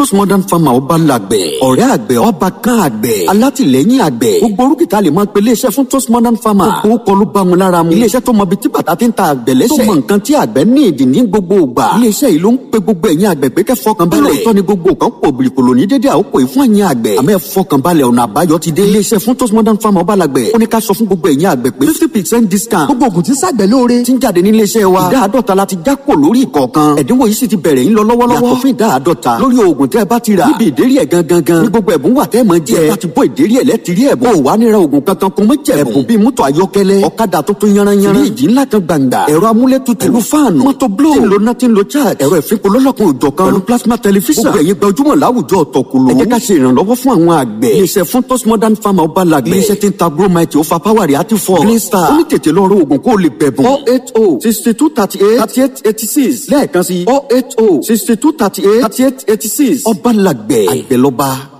postmodern farmer ọba làgbẹ̀ ọ̀rẹ́ àgbẹ̀ ọba kan àgbẹ̀ alátìlẹ́yìn àgbẹ̀ gbogbo orúkìtà lè máa pe iléeṣẹ́ fún postmodern farmer gbogbo kọ́ ló bá mu lára mu iléeṣẹ́ tó mọ ibi tí bàtà ti ń ta àgbẹ̀ lẹ́sẹ̀ tó mọ nǹkan tí àgbẹ̀ ní ìdí ní gbogbo ògbà iléeṣẹ́ yìí ló ń pe gbogbo ẹ̀yin àgbẹ̀ pé kẹ́ fọkàn balẹ̀ ìtọ́ ni gbogbo kan pò bìrìkòlò ní dédé àkókò yìí fún ẹ̀yin àgbẹ̀ àmọ́ ẹ fọkàn balẹ̀ ọ̀nà àbáyọ ti dé iléeṣẹ́ fún postmodern farmer ọba làgbẹ̀ ó ní ká sọ fún gbogbo ẹ̀yin àgbẹ̀ pé fifty percent discount gbogbo ògùn tí sàgbẹ̀ lóore ti ń jáde ní iléeṣẹ́ wa ìdá àádọ́ta la ti já kò lórí ìkọ̀ọ̀kan ẹ̀dínwó yìí sì ti bẹ̀rẹ̀ ń lọ lọ́wọ́lọ́wọ́ yàtọ̀ fún ìdá àádọ́ta lórí oògùn tẹ́ ẹ bá ti rà níbi ìdérí ẹ̀ gangan gan ní gbogbo ẹ̀bùn wà tẹ́ ẹ mọ̀ jẹ́ ẹ bá ti bọ́ ìdérí ẹ̀ lẹ́tìrí ẹ̀bùn ò wá níra oògùn kankan kó mọ́ jẹ́ ẹ̀bùn bíi mọ́tò ayọ́kẹ́lẹ́ ọ̀kadà tuntun yanranyanran fíríjì ńlá kan gbàǹgbà ẹ̀rọ amúlétutù pẹ̀lú fáànù mọ́tò bló tí ń lo náà tí ń lo charge ẹ̀rọ ìfipò lọ́lọ́kun òjọ̀ kan pẹ̀lú plasma tẹlifíṣàn gbogbo ẹ̀yin gbajúmọ̀ láwùjọ ọ̀tọ̀kùlù ẹ jẹ́ ká ṣe ìrànlọ́wọ́ fún àwọn àgbẹ̀ iléeṣẹ́ fún tos modern farmer ọba làgbẹ̀ iléeṣẹ́ tí ń ta gromite ó fa power reactive force green star ó ní tètè lọ rọ oògùn kó o lè bẹ̀bùn oh eight oh sixty two thirty eight thirty eight eighty six lẹ́ẹ̀kan sí oh eight oh sixty two thirty eight thirty eight eighty six ọba làgbẹ̀ àgbẹ̀ lọ́ba.